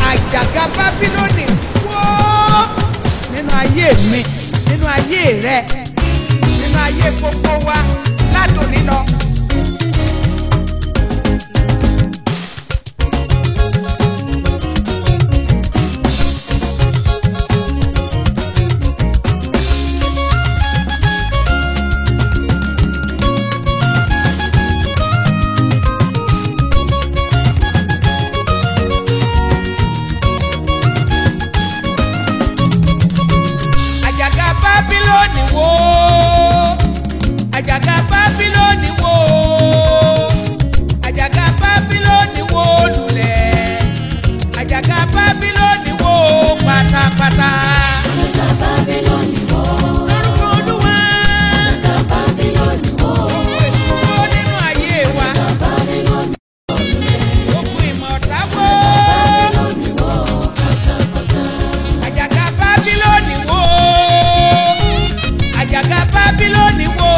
àjàgà bábílónì wó nínú ayé mi nínú ayé rẹ nínú ayé gbogbo wa látòní lọ. àjàgà bábílónì wó àjàgà bábílónì wó àjàgà bábílónì wó lulẹ̀ àjàgà bábílónì wó pátápátá. Àjàgà Bábílónì wó. lórúkọ olúwa Àjàgà Bábílónì wó. èso wó nínú ayé wa Àjàgà Bábílónì òkú ìmọ̀ta wó Bábílónì wó pátápátá. àjàgà bábílónì wó àjàgà bábílónì wó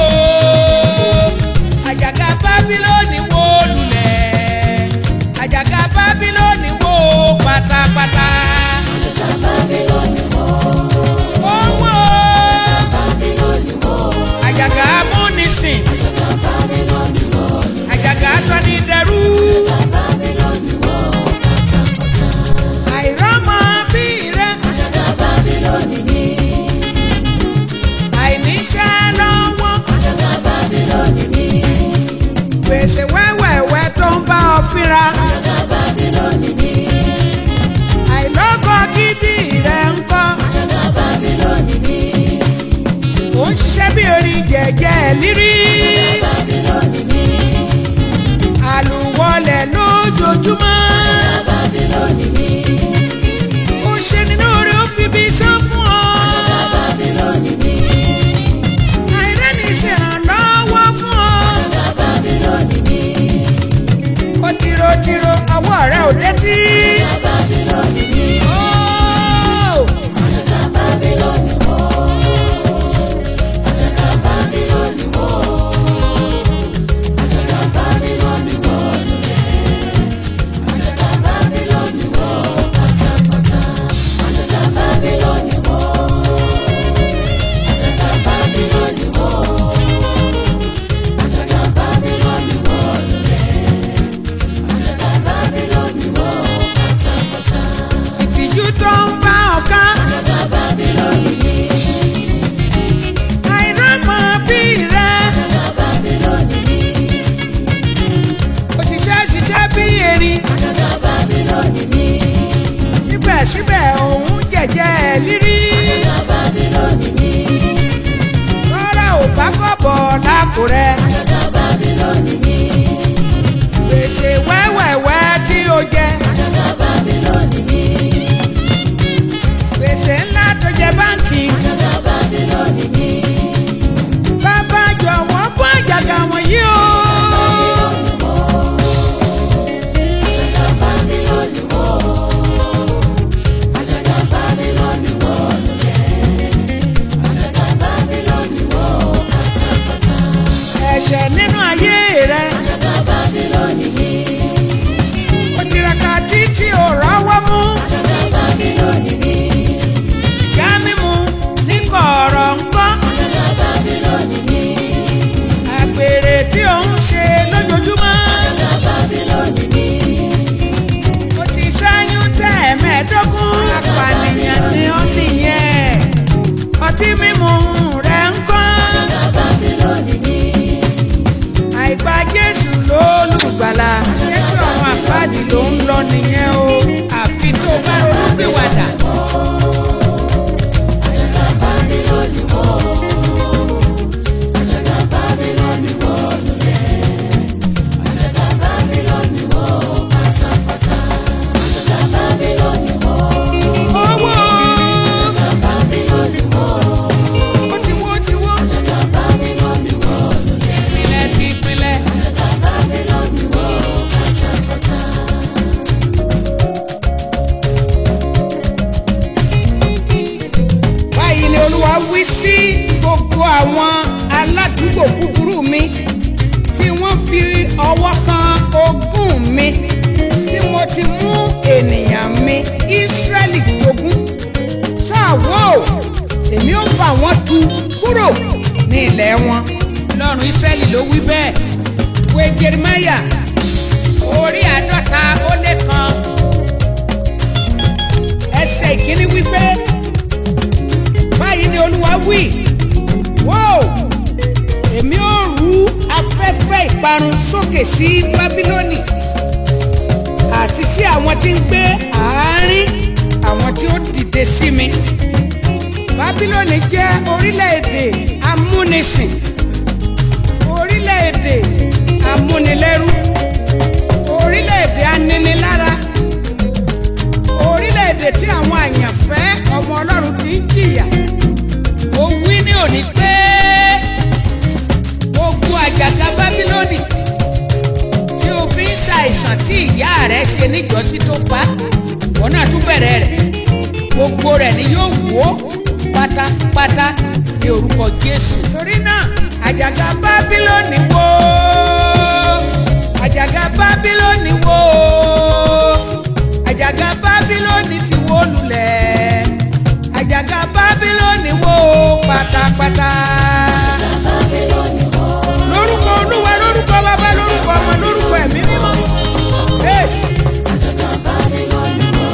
àjàgà bábílónì wó lulẹ̀ àjàgà bábílónì wó pátápátá. Àjàgà Bábílónì wó. Ó wó Bábílónì wó. àjàgà amúnisìn Àjàgà Bábílónì wó. àjàgà sọ́nidẹ́rú Àjàgà Bábílónì wó pátápátá. àìrọ́mọ bí rẹ Àjàgà Bábílónì ní. àìníṣẹ́ lọ́wọ́ Àjàgà Bábílónì ní. gbèsè wẹ́wẹ́wẹ́ tó ń bá ọ fínra Àjàgà Bábílónì ní. àìlọ́kọ gidi rẹ ń kọ́ Àjàgà Bábílónì ní. ò ń ṣiṣẹ́ bí orin jẹ̀jẹ̀ lírí Àjàgà Bábílónì ní. àlùwọlẹ̀ lójoojúmọ́ Àjàgà Bábílónì ní. ó ṣe nínú orí ó fi bí sán fún ọ Àjàgà Bábílónì ní. àìrẹ́ni ṣèrànlọ́wọ́ fún ọ Àjàgà Bábílónì ní. ó tìrotìro ọwọ́ rẹ ò létí. Àjàgà Bábílónì ní. Ó, Àjàgà Bábílónì wó. Àjàgà Bábílónì wó. Àjàgà Bábílónì wó lulẹ̀. Àjàgà Bábílónì wó pátápátá. Àjàgà Bábílónì wó. Àjàgà Bábílónì wó. Àjàgà Bábílónì wó lulẹ̀. Àjàgà Bábílónì wó pátápátá. ìtìjú tó ń bá ọ̀ká Àjàgà Bábílónì ní. àìrọ́mọ bí rẹ Àjàgà Bábílónì ní. òṣìṣẹ́ ṣiṣẹ́ bí erin Àjàgà Bábílónì ní. síbẹ̀síbẹ̀ òun jẹ̀jẹ̀ lírí Àjàgà Bábílónì ní. rárá ò bá kọ̀bọ̀ lápò rẹ Àjàgà Bábílónì ní. gbèsè wẹ́wẹ́wẹ́ tí ó jẹ Àjàgà Bábílónì ní. gbèsè ńlá tó jẹ báńkì Àjàgà Bábílónì ní. bàbá jọ̀wọ́ fún àjàgà wọ̀nyí o. Bábílónì wó. Àjàgà Bábílónì wó. Àjàgà Bábílónì wó lulẹ̀. Àjàgà Bábílónì wó pátápátá. ẹ̀ṣẹ̀ nínú ayé rẹ Àjàgà Bábílónì ní. ó tiraka títí ò rọ́wọ́ mú Àjàgà Bábílónì ní. ìyá mímu ní kọ̀ọ̀rọ̀ ńkọ́ Àjàgà Bábílónì ní. àgbèrè tí ò ń ṣe lójoojúmọ́ Àjàgà Bábílónì ní. ó ti ṣẹ́yún tẹ́ ẹ̀mẹ́ẹ̀ẹ́dógún apànìyàn ni ó nìyẹn ọtí mímu rẹ̀ ńkọ́ Àjàgà Bábílónì ní. àìgbà Jésù lólùgbàlà jésù àwọn àpáàdì ló ń lọ nìyẹn o àfi tó bá ronúpìwàdà. Àjàgà Bábílónì wó. Àjàgà Bábílónì wó lulẹ̀. Àjàgà Bábílónì wó pátápátá. Àjàgà Bábílónì wó. owó Àjàgà Bábílónì wó. ó ti wó ti wó Àjàgà Bábílónì wó lulẹ̀. ìpìlẹ̀ ti ìpìlẹ̀. Àjàgà Bábílónì wó pátápátá. báyìí ni olúwa wí sí gbogbo àwọn aládùúgbò búburú mi tí wọ́n fi ọwọ́ kan ogún mi tí mo ti mú ènìyàn mi tú kúrò ní ilẹ̀ wọn lọ́run Ísírẹ́lì ló wí bẹ́ẹ̀ wé Jeremáyà orí àádọ́ta ó lé kan ẹsẹ̀ ìkíní wípé báyìí ni Olúwa wí wó èmi ó rú afẹ́fẹ́ ìparun sókè sí Bábílónì àti sí àwọn tí ń gbé àárín àwọn tí ó dìde sí mi Bábílónì jẹ́ orílẹ̀-èdè amúnisìn orílẹ̀-èdè amúnilẹ́rú orílẹ̀-èdè aninilára orílẹ̀-èdè tí àwọn àyànfẹ́ ọmọ Ọlọ́run ti ń jìyà ó wí ní òní pé gbogbo àjàgà Bábílónì tí o fi ń ṣàìsàn tí ìyá rẹ̀ ṣe níjọ́sí tó pa wọn náà tún bẹ̀rẹ̀ rẹ̀ gbogbo rẹ̀ ni yóò wó pátápátá ní orúkọ Jésù. torí náà àjàgà Bábílónì wó àjàgà Bábílónì wó àjàgà Bábílónì ti wó lulẹ̀ àjàgà Bábílónì wó pátápátá. Bábílónì wó. lórúkọ Olúwa lórúkọ Bàbá lórúkọ Ọmọ lórúkọ Ẹ̀mí Mímọ́. Hey! Àjàgà Bábílónì wó.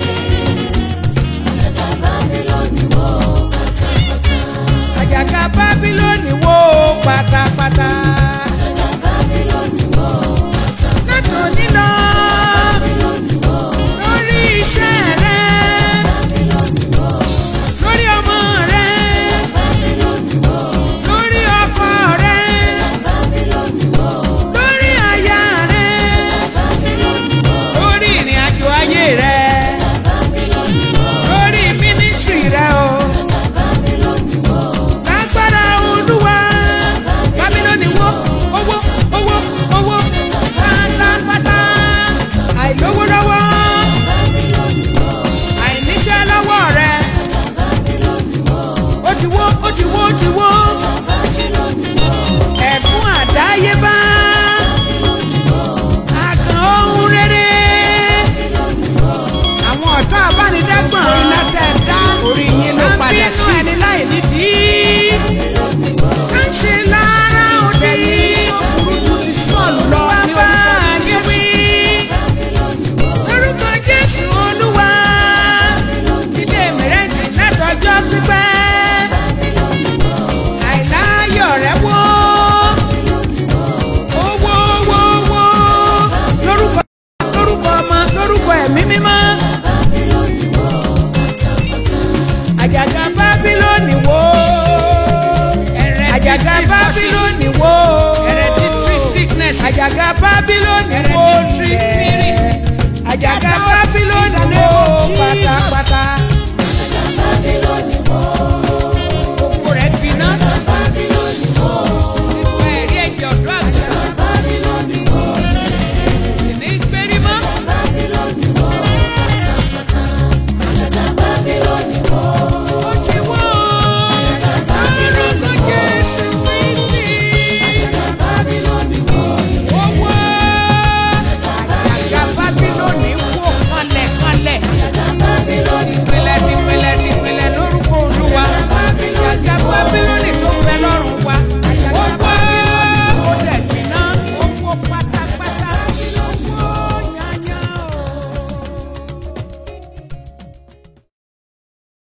Àjàgà Bábílónì wó pátápátá. àjàgà Bábílónì wó pátápátá. Àjàgà Bábílónì wó pátápátá. látòní lọ Bábílónì wó. lórí iṣẹ́ rẹ Bábílónì wó. lórí ọmọ rẹ Bábílónì wó. lórí ọkọ rẹ Bábílónì wó. lórí aya rẹ Bábílónì wó. lórí ìrìn àjò ayé rẹ Bábílónì wó. lórí mínísírì rẹ o Bábílónì wó. lágbára Olúwa Bábílónì wó owó owó owó pátápátá àìlówó lọ́wọ́ Bábílónì wó. àìníṣẹ́ lọ́wọ́ rẹ Bábílónì wó. ó ti wó ó ti wó ó ti wó Bábílónì wó. ẹ̀fún àdáyébá Bábílónì wó. àkàn ohun rere Bábílónì wó. àwọn ọ̀tọ́ abánidágbọ̀n iná tẹ̀ dá orí yín ló padà sí ẹni láì nídìí Bábílónì wó. ká ń ṣe lára òde yìí burúkú ti sọ̀lù lọ ní orúkọ wí Bábílónì wó. lórúkọ Jésù Olúwa ilé mìrẹ́ntì látọjọ́ pípẹ́ Bábílónì wó. àìláyọ̀ rẹ̀ wó Bábílónì wó. owó owó owó lórúkọ lórúkọ ọmọ lórúkọ ẹ̀mí mímọ́ Bábílónì wó. Pátápátá. àjàgà Bábílónì wó àjàgà Bábílónì wó àjàgà Bábílónì